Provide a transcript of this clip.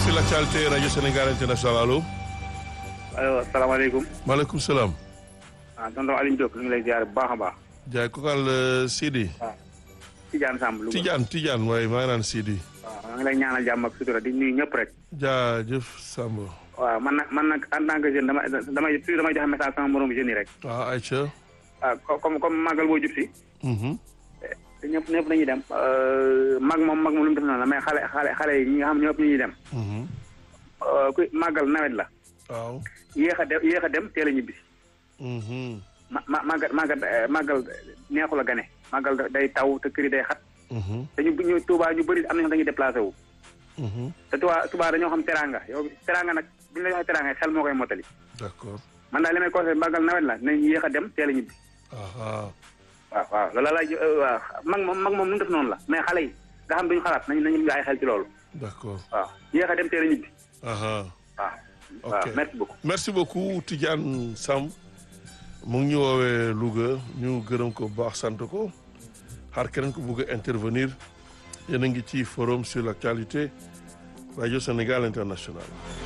sur l'actualité rajo Sénégal international allo. allo asalaamaaleykum. maaleykum salaam. ah tonton Alioune Diop ñu ngi lay ziar bu baax a baax. jaay kokal Sidi. waaw Tidiane Samb. Louga Tidiane Tidiane waaye maa ngi naan Sidi. waaw maa ngi lay ñaanal jàmm ak sutura di nuyu ñëpp rek. jaajëf Samb. waaw man nag man nag en tant que jeune dama damay toujours damay joxe message sama moromu jeunes yi rek. waaw Aïcha. ah comme comme màggal boo jub si. te ñëpp ñëpp dañuy dem. mag moom mag moom lu mu def noonu la mais xale xale xale yi ñi nga xam ñëpp ñuy dem. ku màggal nawet la. waaw. yéex a dem yéex a dem teel a ñibbi. ma ma màggal màggal màggal neexul a gane. màggal day taw te kër yi day xat. te ñu ñu Touba ñu bëri am na ñoo dañuy déplacé wu. te Touba Touba dañoo xam teraanga yow teraanga nag bu ñu la joxee teraanga xel moo koy mottali. d'accord. man daal li may conseillé màggal nawet la nañ yéex a dem teel a ñibbi. ah waaw waaw loolu laaj waaw mag moom mag moom nu mu def noonu la mais xale yi nga xam duñu xalaat nañ nañu ay xel ci loolu. d'accord. waaw yéex a dem teel a ñibbi. ah waaw. ok waaw merci beaucoup. merci beaucoup Tidiane Samb mu ngi ñu woowee Louga ñu gërëm ko bu baax sant ko xaar keneen ko bëgg a intervenir yéen a ngi ci forum sur l'actualité rajo Sénégal international